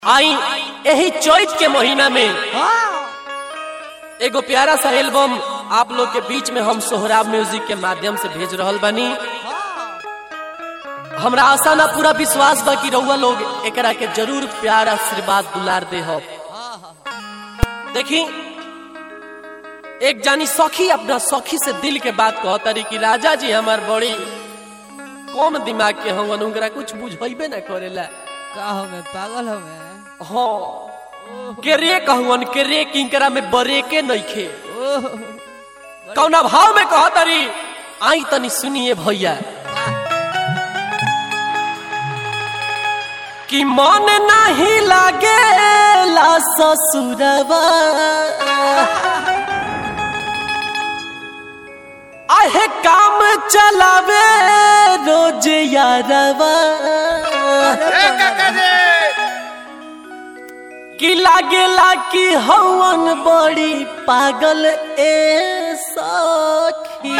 आई यही चैत के महीना में एगो प्यारा सा एल्बम आप लोग के बीच में हम सोहराब म्यूजिक के माध्यम से भेज रहल बानी हमरा आशा ना पूरा विश्वास बा कि रउआ लोग एकरा के जरूर प्यार आशीर्वाद दुलार दे हो देखी एक जानी सखी अपना सखी से दिल के बात कहतरी कि राजा जी हमार बड़ी कम दिमाग के हम उनकरा कुछ बुझेबे ना करेला का हमें पागल हमें हाँ के रे कहवन के रे किंकरा में बरेके नइखे ओह कौना भाव में कहतरी आई तनी सुनिए भैया कि मन नहीं लागे ला ससुरवा आहे काम चलावे रोज यारवा कि लागेला कि हवन बड़ी पागल ए सखी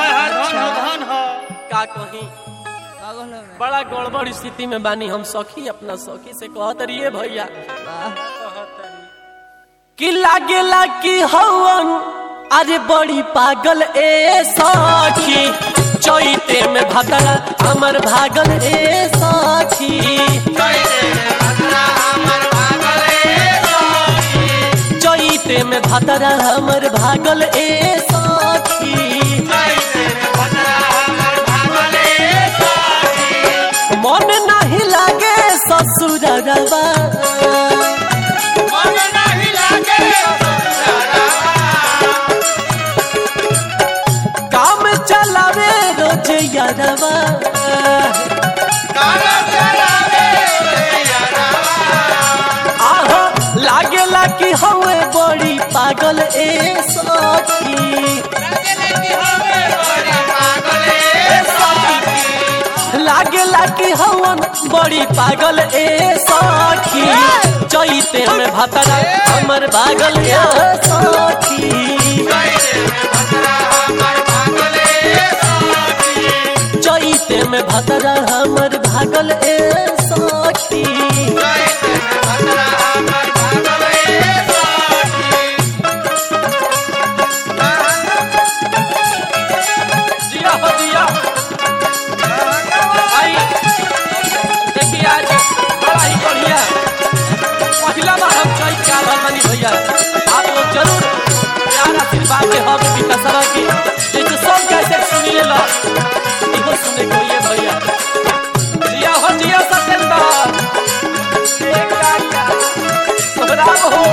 का कही पागल हमें बड़ा गड़बड़ स्थिति में बानी हम सखी अपना सखी से कहत रहिए भैया कि लागेला कि हवन अरे बड़ी पागल ए सखी चैते में भदरा हमर भागल ए सखी चैते में भदरा हमर भागल ए सखी मन नहीं लागे ससुरवा काम चलावे रोज यारवा आहा लागेला कि हवे बड़ी पागल ए सखी लागेला कि हवन बड़ी पागल ए सखी चैते में भतरा हमर भागल ए सखी चैते में भतरा हमर भागल ए सखी जिया हो जिया आई देखिए आज बड़ा ही बढ़िया पहला बार हम चैत के आभार मानी भैया आप लोग जरूर प्यार आशीर्वाद के हम विकासवा की जैसे सब कैसे सुनिए लो इहो सुने को ये भैया जिया हो जिया सत्येंद्र एक काका सोहराब हो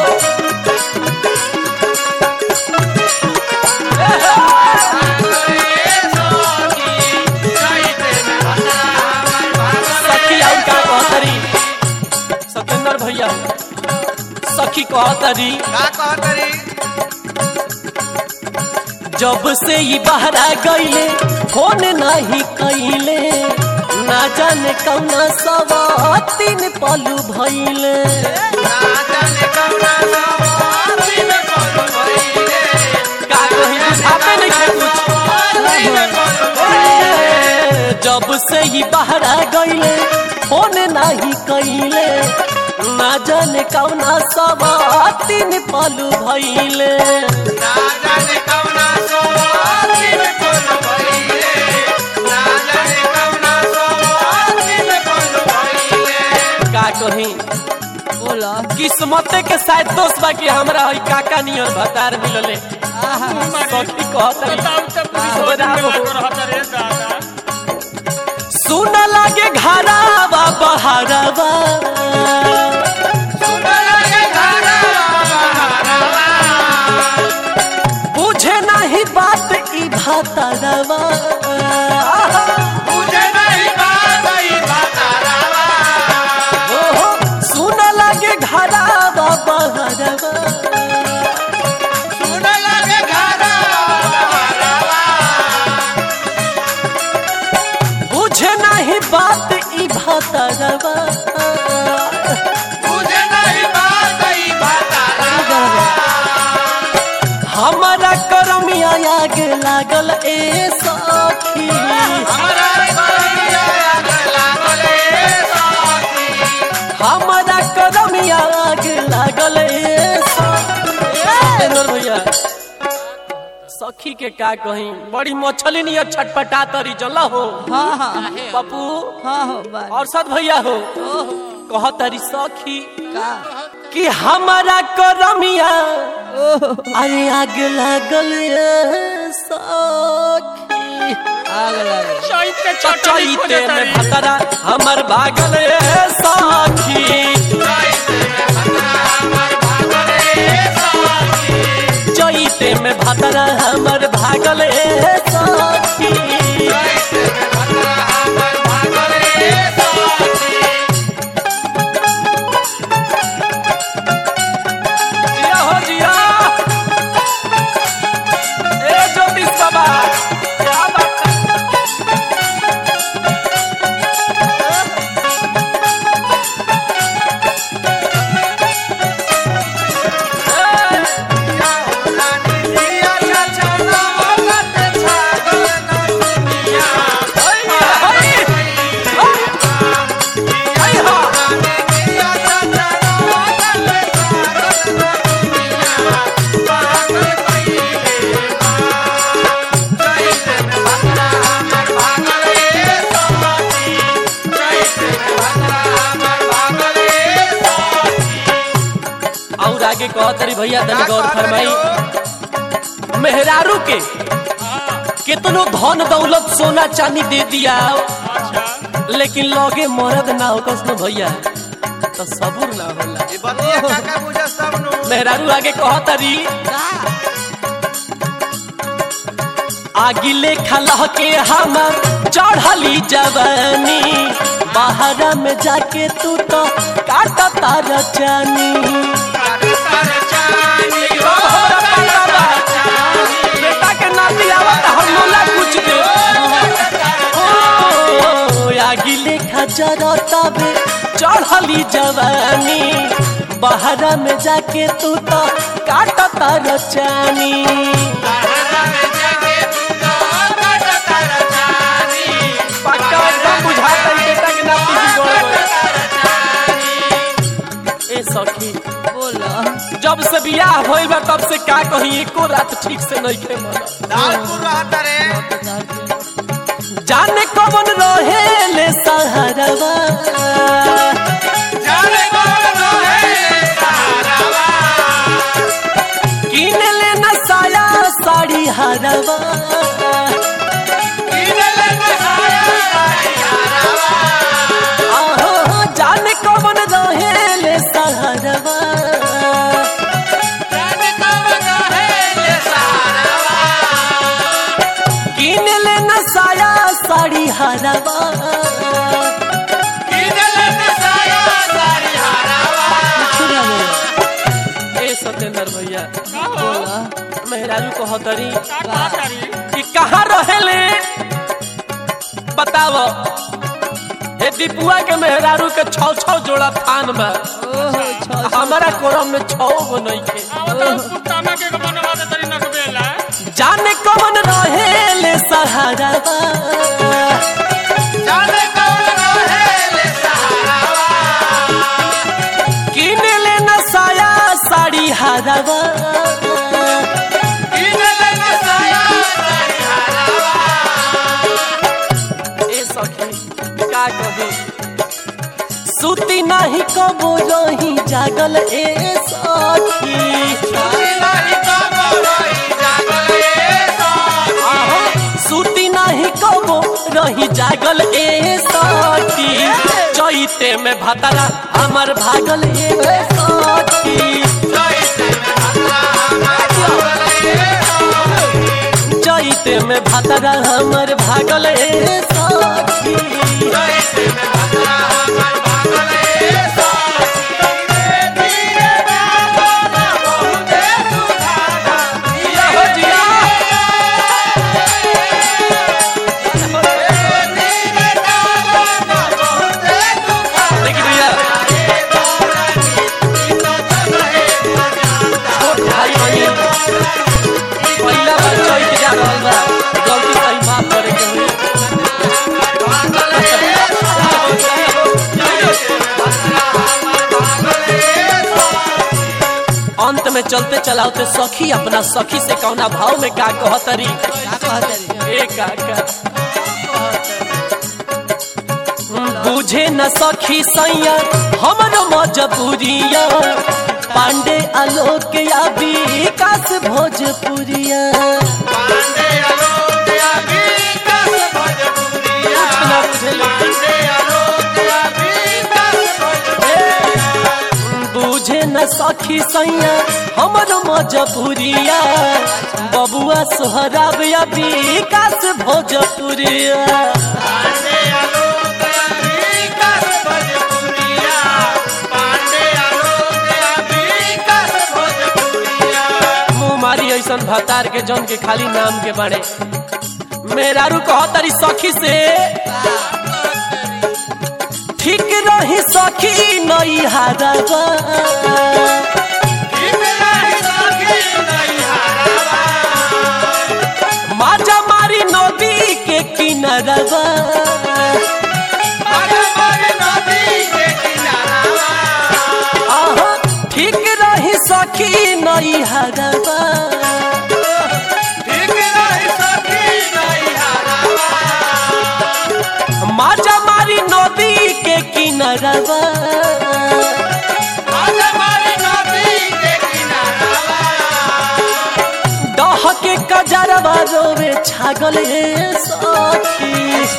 सखी और का कहतरी सत्येंद्र भैया सखी कहतरी जब से ही बहरा गईले फोन नहीं कईले ना जाने कौना सवा तीन पलू भइले का कहीं बुझाते नहीं कुछ ए, जब से ही बहरा गईले फोन नहीं कईले ना जाने कौना सवा तीन पलू भइले का कहीं बोला किस्मत के शायद दोस्त बा कि हमरा हई काका नियर भतार मिलले आहा सखी कहतरी सुन लागे घरावा बहारवा बुझे नहीं बात ई भातरवा ओहो, सुन लागे घरावा बहारवा बुझे नहीं बात ई भातरवा हमारा करमिया आग लागल ए सखी हमारा करमिया सखी के का कही बड़ी मछली नहीं छटपटा तरी जला हो हाँ हाँ पप्पू हाँ हो बात और सद भैया हो ओह कह तरी सखी का कि हमारा करमिया ओह अरे आग लागल ये सखी आग लगे चैते में भतरा हमर भागल ये सखी चैते में भतरा हमर भागल ये सखी जिया हो जिया ए ज्योतिष बाबा क्या बात है? और आगे कह तरी भैया तनी गौर फरमाई मेहरारू के कितनो धन दौलत सोना चांदी दे दिया लेकिन लगे मरद ना हो कसनो भैया तो सबूर ना होला मेहरारू आगे कह तरी का आगिले खलह के हमर चढ़ली जवानी बाहर में जाके तू तो काट तार चानी बेटा के नाती आवत हम मोला कुछ दे ओ, आगिले खजर तबे चढ़ली जवानी बाहर में जाके तू तो काट तार चानी पक्का एकदम बुझाता है बेटा के नाती की गौर ए सखी बोला जब से बियाह होइल बा तब से का कही एको रात ठीक से नहीं खे जाने कौन रहे ले सहारवा किन ले न साया साड़ी हरवा आहो, जाने कौन रहे ले सहारवा किन ले न साया साड़ी हरवा छुरा बोला ए सत्येंद्र भैया बोला मेहरारू को हतरी कि कहाँ रहेले बताव हे दीपुआ के मेहरारू के छौ छौ जोड़ा थान में ओह छो हमारा कोरम में छौ गो नहीं थे जाने कौन रहेले सहारवा किन ले न साया साड़ी हरवा ए सखी का कही सुती नहीं कबो रही जागल ए सखी आहो, सूती नहीं कबो रही जागल ए सखी चैते में भतरा हमर भागल ए सखी चैते में भतरा हमर भागल ए सखी जिया हो जिया। देखी भैया छोट भाई बहिन पहिला बार चैत जा रहल बा गलती सही माफ करे के होई अंत में चलते चलाते सखी अपना सखी से कौना भाव में का कहतरी का कहत रे ए काका बुझे न सखी सैया हमरो मजबूरिया पांडे आलोक या विकास भोजपुरिया पांडे आलोक या विकास भोजपुरिया कुछ ना बुझेले। पांडे आलोक या विकास भोजपुरिया बुझे न सखी सैया हमरो मजबूरिया बबुआ सोहराब या विकास भोजपुरिया पांडे आलोक या विकास भोजपुरिया पांडे आलोक या विकास भोजपुरिया मुँह मारी ऐसन भतार के जन के खाली नाम के बारे मेरारू कहतरी सखी से ठीक रही सखी नई हारवा माजा मारी नदी के किनारवा आहा, ठीक रही सखी नई हारवा माजा मारी नदी के किनारवा डह के कजरवा रोवे छागल हे सखी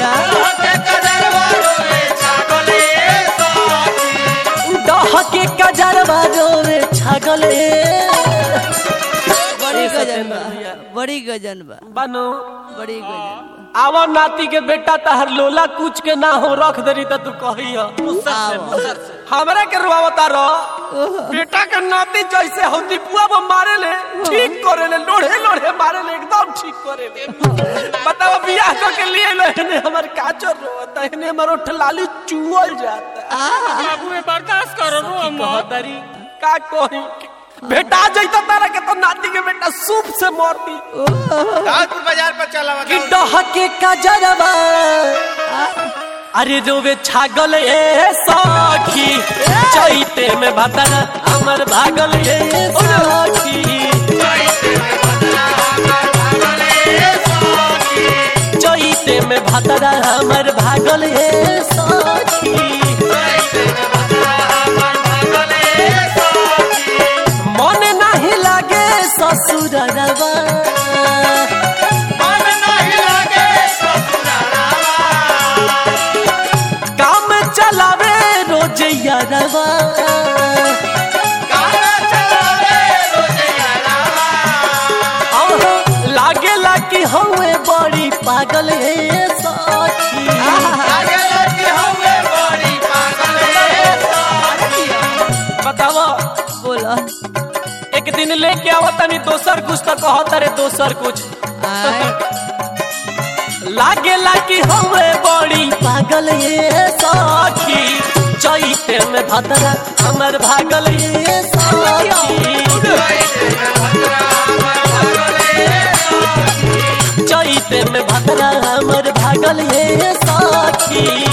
डह के कजरवा रोवे छागल हे बड़ी गजन बा बड़ी गजन बा बानो बड़ी गजन आवा नाती के बेटा तहर लोला कुछ के ना हो रख दरी त तू कही बा आओ हमरा के रुआवता रह बेटा के नाती जैसे हम दीपुआ में मारे ले ठीक करे ले लोढ़े लोढ़े मारे ले एकदम ठीक करे ले बताओ बियाह कर के लिए ले ने हमर काचर रोता है ने हमर उठ लाली चुअल जाता बाबू ये बर्दाश्त करो रो हम कहतरी का कही बेटा जैता तारा के तो नाती के बेटा सूप से मरती दाऊदपुर बाजार पर चला कि डहके कजरवा अरे रोवे छागल ए सखी चैते में भतरा हमर भागल ए सखी चैते में भतरा हमर भागल ए सखी मन नहीं लागे ससुरवा काम चलावे रोज यारवा आहा, लागेला कि हवे बड़ी पागल हे सखी बतावा बोला एक दिन लेके आवा तनी दोसर कुछ तो कहता रे दोसर कुछ आए लागेला कि हवे बड़ी पागल ये सखी चैते में भतरा हमर भागल ये सखी चैते में भतरा हमर भागल ये सखी